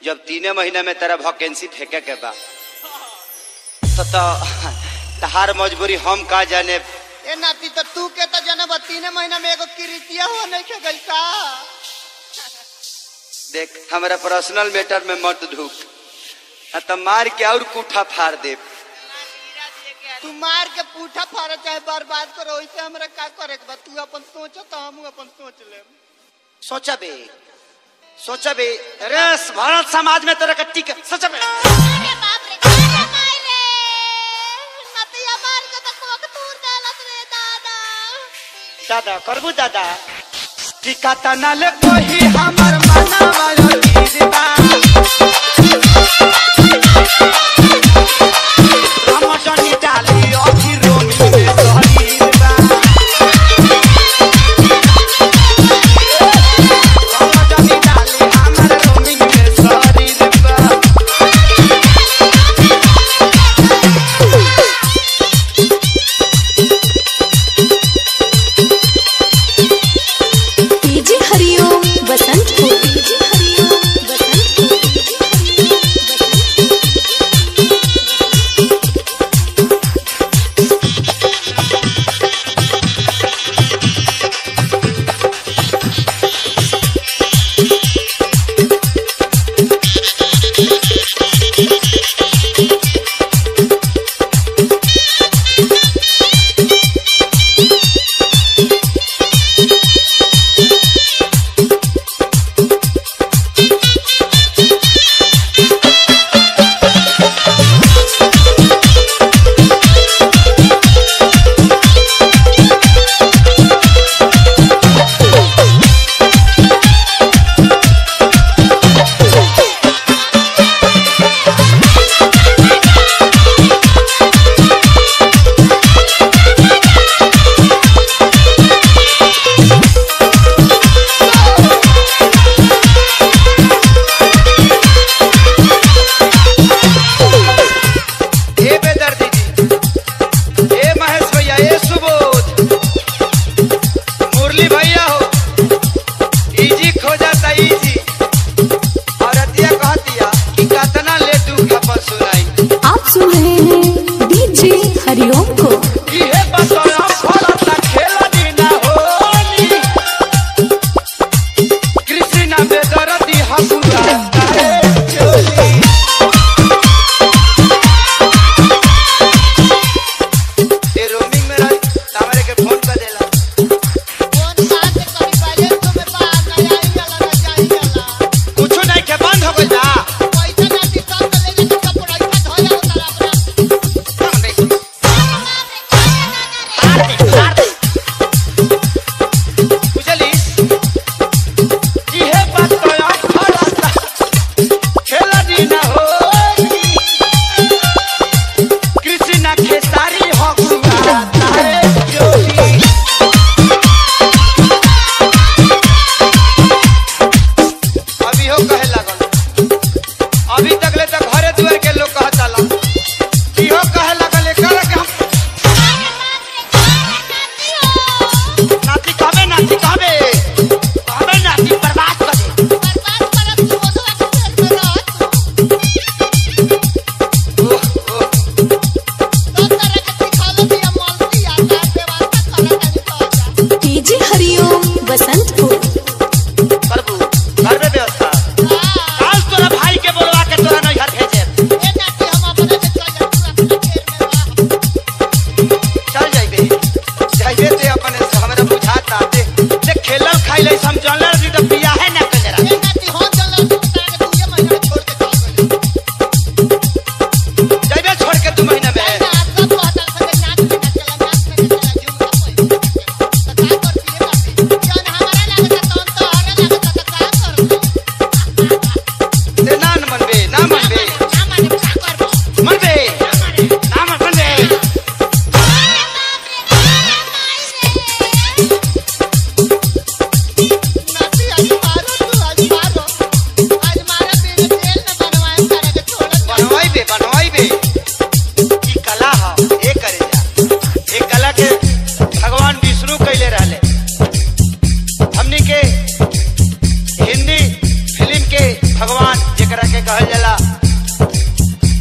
जब तीने महीने में तेरा वैकेंसी फेंके के बा तो तो तहार मजबूरी हम का जाने ए नाती तो तू के तो जनब तीन महीना में एगो किरीतिया हो नहीं के गई का देख हमारा पर्सनल मैटर में मत ढूक आ तो मार के और कूठा फाड़ दे तू मार के पूठा फाड़ चाहे बर्बाद करो वैसे हमरा का करे के बा तू अपन सोच तो हम अपन सोच ले सोचा बे सोचा बे अरे भारत समाज में तेरा कट्टी के सोचा बे अरे बाप रे अरे माय रे नतिया मार के तो कोक तूर देलत रे दादा दादा करबू दादा टिका तना ले कोही हमर मना वाला दीदा हम जनी डाली अभी रोमी में सहरी बा हम जनी डाली हमर रोमी में सहरी बा डीजे हरिओम बसंत को डीजे हरिओम बसंत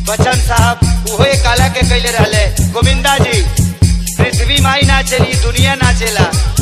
बच्चन साहब उहो एक काला के कैले रहले गोविंदा जी पृथ्वी माई ना चली दुनिया ना चला